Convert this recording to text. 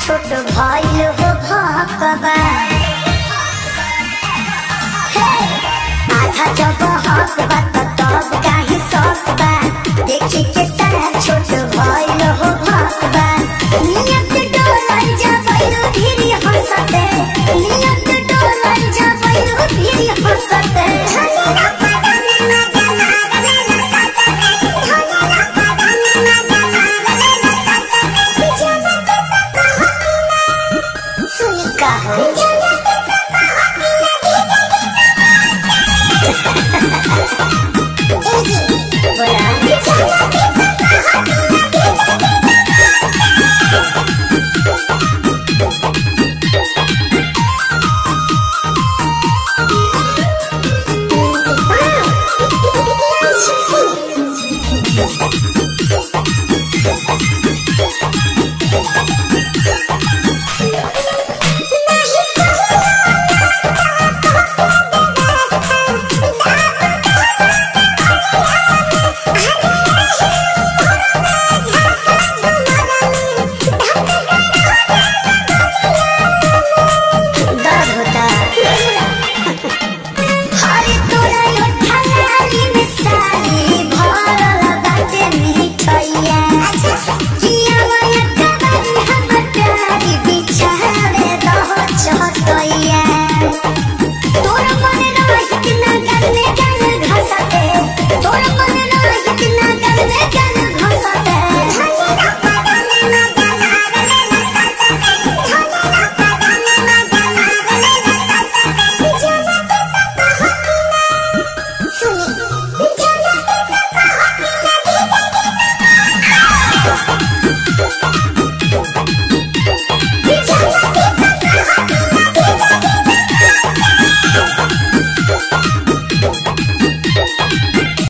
छोट भइल हो भकबा हे, आधा जब हक बा त तब काहे सक बा देखी के सारा छोट भइल हो भकबा नियत डोलल जबैल धीरे हंसते नियत डोलल जबैल धीरे हंसते सुनी का हो बोला